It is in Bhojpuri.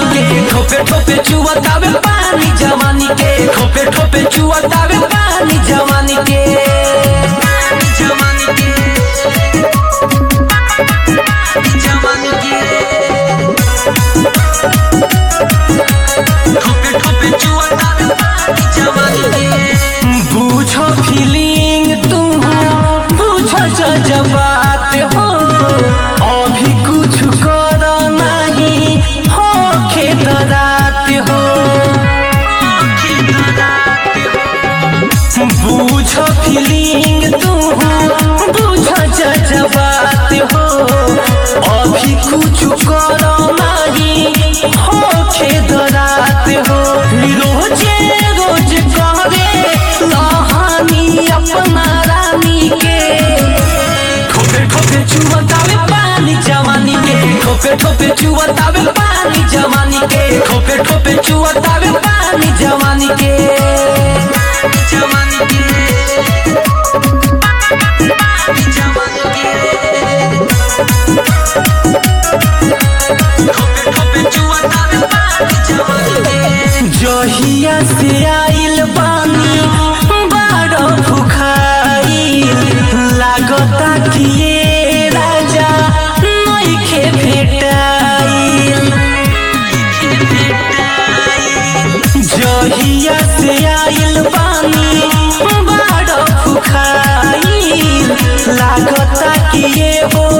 के ठोपे ठोपे चुवतावे पानी जवानी के ठोपे ठोपे चुवतावे पानी जवानी के पानी जवानी के जवानी के ठोपे ठोपे चुवतावे पानी जवानी के बुझो फीलिंग तुम बुझो जज्बात हो अभी कुछ करो नहीं हो खेत रात हो बुझो फीलिंग तुम बुझो जज्बात हो अभी कुछ करो नहीं हो खेत रात हो रोजे रोज करे कहानी अपना रानी के ठोपे ठोपे चुवतावे पानी जवानी के ठोपे ठोपे चुवतावे पानी जवानी के ठोपे ठोपे चुवतावे पानी जवानी के जवानी के जवानी के ठोपे ठोपे चुवतावे पानी जवानी के जहिया से आइल बानी बारो भुखाइल लागता कि ये राजा नइखे भेटाइल जहिया से आइल बानी बारो भुखाइल लागता कि ये हो